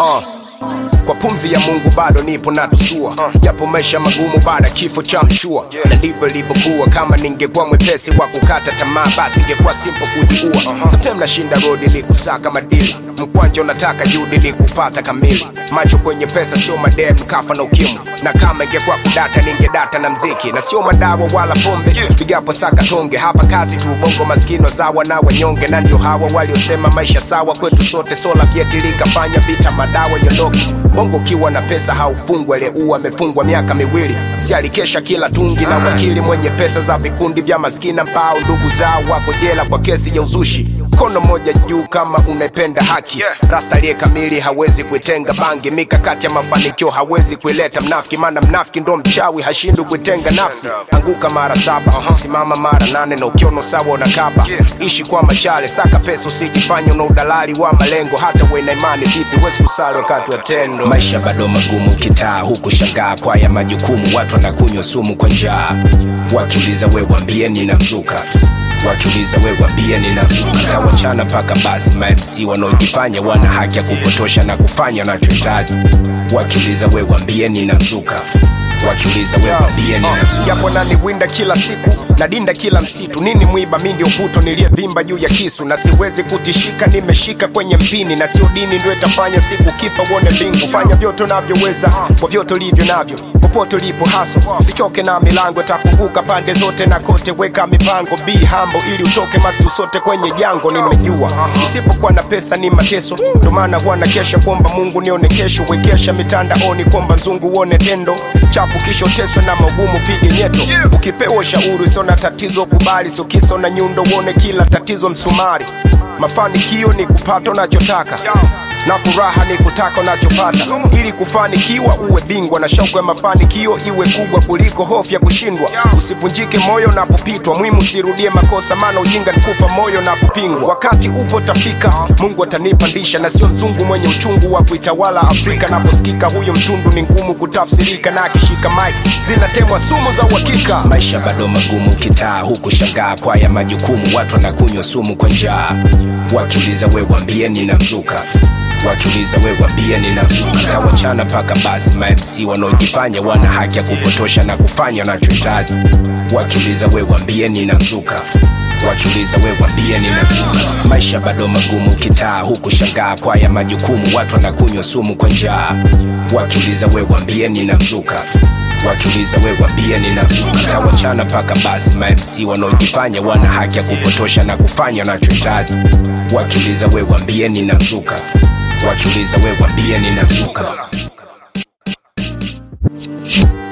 uh. Kwa pumzi ya Mungu bado nipo na tusua japo maisha magumu baada ya kifo cha mshua na ndivyo ilivyokuwa. Kama ningekuwa mwepesi wa kukata tamaa, basi ingekuwa simple kujiua. Sometimes nashinda road ili kusaka madili, mkwanja unataka juhudi ili kupata kamili. Macho kwenye pesa sio madem, kafa na ukimwi, na kama ingekuwa kudata ningedata na mziki na sio madawa wala pombe, pigapo saka tonge. Hapa kazi tu, bongo maskini wazawa na wanyonge, na ndio hawa waliosema maisha sawa kwetu sote. Sola kietilika, fanya vita, madawa yondoki bongo ukiwa na pesa haufungwa, aliyeua amefungwa miaka miwili, si alikesha kila tungi na wakili mwenye pesa za vikundi vya maskina mpao, ndugu zao wako jela kwa kesi ya uzushi. Mkono moja juu kama unaipenda haki, rasta aliye kamili hawezi kuitenga bangi. Mikakati ya mafanikio hawezi kuileta mnafiki, maana mnafiki ndo mchawi, hashindwi kuitenga nafsi. Anguka mara saba, simama mara nane, na ukiono sawa unakaba. Ishi kwa machale, saka pesa, usijifanye una udalali wa malengo. Hata uwe na imani vipi, huwezi kusali wakati wa tendo. Maisha bado magumu, kitaa huku shangaa kwa ya majukumu, watu wanakunywa sumu kwa njaa, wakiuliza we wambie nina mzuka wakiuliza we wambie ninamzuka tawachana mpaka basi mamc wanaojifanya wana haki ya kupotosha na kufanya wanachohitaji wakiuliza we wambie ninamzuka wakiuliza we wambie ninamzuka japo naniwinda kila siku nadinda kila msitu nini mwiba mi ndio puto niliyevimba juu ya kisu na siwezi kutishika nimeshika kwenye mpini na sio dini ndio itafanya siku kifa uone mbingu fanya vyote unavyoweza kwa vyote ulivyo navyo popote ulipo haso usichoke na milango itafunguka pande zote na kote weka mipango be humble ili utoke mastu sote kwenye jango nimejua usipokuwa na pesa ni mateso ndio maana huwa na kesha kuomba mungu nione kesho wekesha mitandaoni kwamba mzungu uone tendo chafu kisha uteswe na magumu pige nyeto ukipewa ushauri sio na tatizo kubali sio kisa na nyundo uone kila tatizo msumari mafanikio ni kupata unachotaka na furaha ni kutaka unachopata ili kufanikiwa uwe bingwa na shauku ya mafanikio iwe kubwa kuliko hofu ya kushindwa usivunjike moyo unapopitwa muhimu usirudie makosa maana ujinga ni kufa moyo unapopingwa wakati upo tafika mungu atanipandisha na sio mzungu mwenye uchungu wa kuitawala afrika naposikika huyo mtundu ni ngumu kutafsirika na akishika mike zinatemwa sumu za uhakika maisha bado magumu kitaa huku shangaa kwa ya majukumu watu wanakunywa sumu kwa njaa wakiuliza we wambie ninamzuka wakiuliza we wambie ninamzuka tawachana mpaka basi mamc wanaojifanya wana haki ya kupotosha na kufanya wanachohitaji wakiuliza we wambie ninamzuka wakiuliza we wambie ninamzuka maisha bado magumu kitaa huku shangaa kwa ya majukumu watu wanakunywa sumu kwa njaa wakiuliza we wambie ninamzuka wakiuliza we wambie ninamzuka tawachana mpaka basi mamc wanaojifanya wana haki ya kupotosha na kufanya wanachohitaji wakiuliza we wambie ninamzuka wakiuliza we wambie ninamzuka